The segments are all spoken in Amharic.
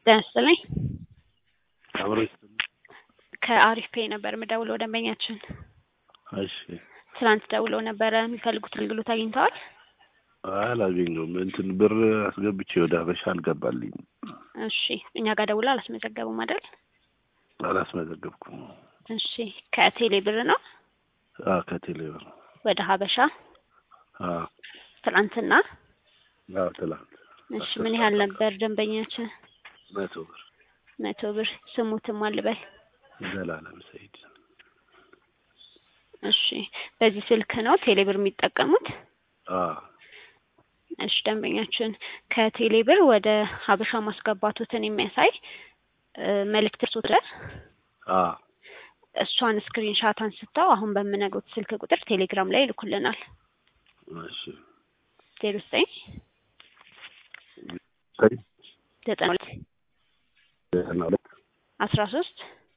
ጤና ይስጥልኝ። አብሮ ይስጥልኝ። ከአሪፍ ፔይ ነበር የምደውለው ደንበኛችን እሺ ትናንት ደውለው ነበረ የሚፈልጉት አገልግሎት አግኝተዋል? አላገኘሁም። እንትን ብር አስገብቼ ወደ ሀበሻ አልገባልኝም። እሺ እኛ ጋር ደውለው አላስመዘገቡም አይደል? አላስመዘገብኩም። እሺ ከቴሌ ብር ነው አዎ ከቴሌ ብር ወደ ሀበሻ አዎ ትናንትና። አዎ ትላንት እሺ ምን ያህል ነበር ደንበኛችን? መቶ ብር መቶ ብር። ስሙትም አልበል። ዘላለም ሰይድ እሺ በዚህ ስልክ ነው ቴሌ ብር የሚጠቀሙት? አዎ እሺ ደንበኛችን ከቴሌ ብር ወደ ሀበሻ ማስገባቱትን የሚያሳይ እ መልእክት ደርሶታል። አዎ እሷን ስክሪን ሻት አንስተው አሁን በምነግሩት ስልክ ቁጥር ቴሌግራም ላይ ይልኩልናል። እሺ ዜሮ ዘጠኝ ሰይ ዘጠና ሁለት ዘጠና ሁለት አስራ ሶስት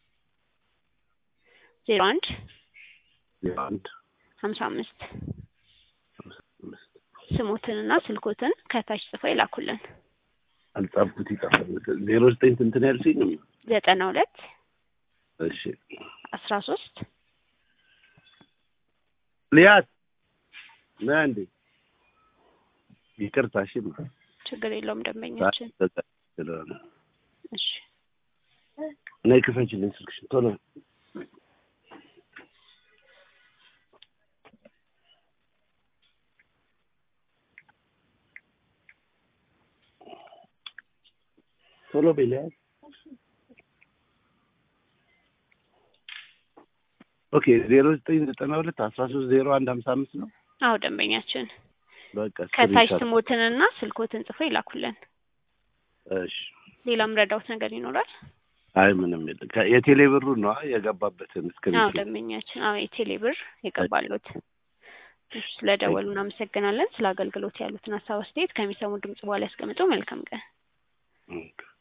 ዜሮ አንድ ዜሮ አንድ ሀምሳ አምስት አምስት አምስት ስሞትንና ስልኮትን ከታች ጽፈው ይላኩልን። አልጻፍኩት ይጠፋል። ዜሮ ዘጠኝ ስንት ነው ያልሽኝ? ዘጠና ሁለት እሺ አስራ ሶስት ሊያት ና እንዴ ይቅርታ። እሺ ችግር የለውም ደንበኛችን። ስለሆነ እሺ ነይ ክፈችልኝ ስልክሽን ቶሎ። ቶሎ በይ ሊያት። ኦኬ ዜሮ ዘጠኝ ዘጠና ሁለት አስራ ሶስት ዜሮ አንድ ሀምሳ አምስት ነው። አዎ ደንበኛችን በቃ ከታች ስክሪንሾት። ስሞትንና ስልኮትን ጽፈው ይላኩልን። እሺ ሌላም ረዳውት ነገር ይኖራል? አይ ምንም የለም። ከ- የቴሌ ብሩ ነው የገባበትን አዎ ስክሪንሾት። ደንበኛችን፣ አዎ የቴሌ ብር የገባሉት። እሺ ስለደወሉ እናመሰግናለን። ስለ አገልግሎት ያሉትን ሀሳብ አስተያየት ከሚሰሙ ድምጽ በኋላ ያስቀምጡ። መልካም ቀን። ኦኬ